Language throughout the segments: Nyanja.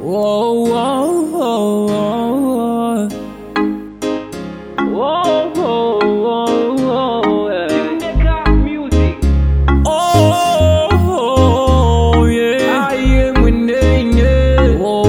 Whoa, whoa, whoa, whoa, whoa, whoa, whoa, whoa, yeah. Oh, oh, yeah. Oh,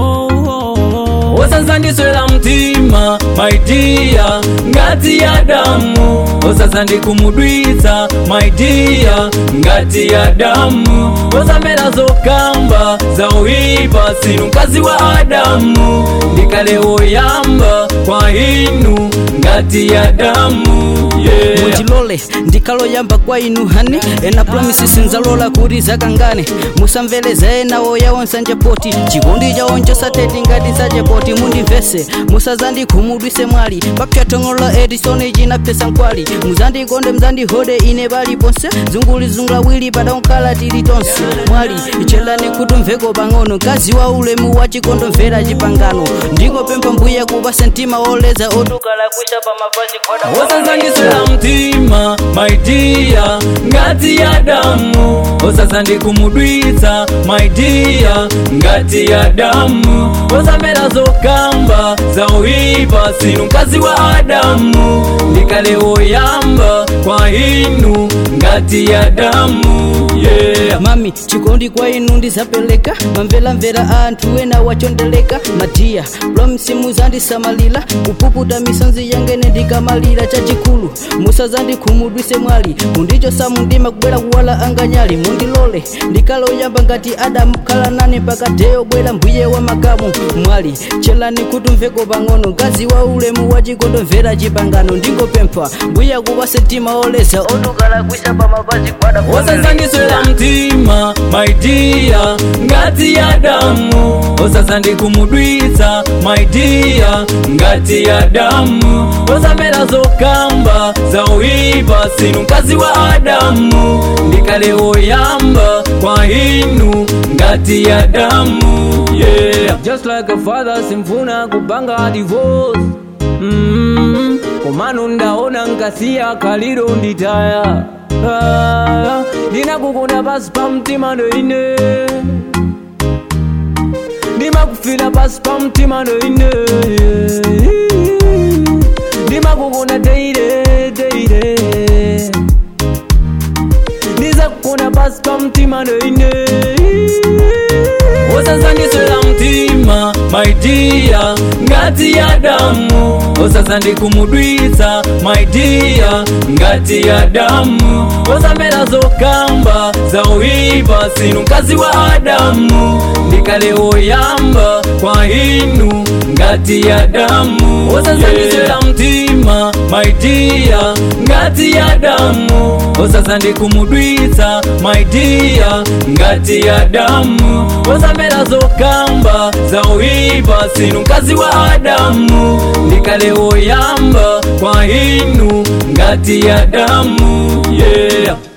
oh, oh. osazandiswera mtima maidia ngati ya damu osazandikumudwitsa maidia ngati ya damu osamera zokamba za uipa sinu mkazi wa adamu ndikale woyamba kwa inu ngati ya damu yeah. mutilole ndikaloyamba kwa inu hani ena promisi sinzalola kuti zakangane musamveleza ena oyawo nsanjepoti chikondi chawo nchosateti ngati sachepoti mundimvese musazandikhumudwise mwali papyatong'ola edisoni chinapesa nkwali muzandikonde muzandihode ine paliponse zungulizungulawili padankhala tili tonse mwali ichelani kuti mveko pang'ono mkazi wa ulemu wa chikondo mvera chipangano ndikopempha mbuye kupase mtima oleza otukala kwisha pamapazi khoda osazandiswera mtima maidia ngati ya damu osazandikumudwitsa maidia ngati ya damu osamera zokamba za uipa sinu mkazi wa adamu ndikale woyamba kwa inu ngati ya damu yeah. mami chikondi kwa inu ndizapeleka mamvelamvera anthu ena wachondeleka matiya lomsimu zandisamalira kupuputa misonzi yangene ndikamalira chachikulu musazandikhumudwise mwali mundichosa mundima kubwera kuwala anganyali mundilole ndikaloyamba ngati adamu khala nane pakateyo bwera mbuye wa makamu mwali chelani kuti mveko pang'ono mkazi wa ulemu wa chikondo mvera chipangano ndingopempha mbuye kupase mtima oleza otukala kwisa pamapazi kwada osazandiswera mtima maidia ngati ya damu osazandikumudwitsa maidia ngati ya damu osamera zokamba za uipa sinu mkazi wa adamu ndikale woyamba kwa inu ngati ya damu yeah. just like a father simfuna kupanga divorce mm, komano ndaona nkasiya kaliro nditaya Ah, ndinakukunda pasi pa mtima ndoine ndimakufila pasi pa mtima ndoine ndimakukunda teire teire ndizakukunda pasi pa mtima ndoine osazandiswera mtima maidia ngati ya damu osazandikumudwitsa maidia ngati ya damu osamera zokamba za uipa sinu mkazi wa adamu ndikale woyamba kwa inu ngati ya damu osazandiswera mtima maidia ngati ya damu osazandikumudwitsa maidia ngati ya damu osamera zokamba za uipa sinu mkazi wa adamu ndikale woyamba kwa inu ngati ya damu yeah.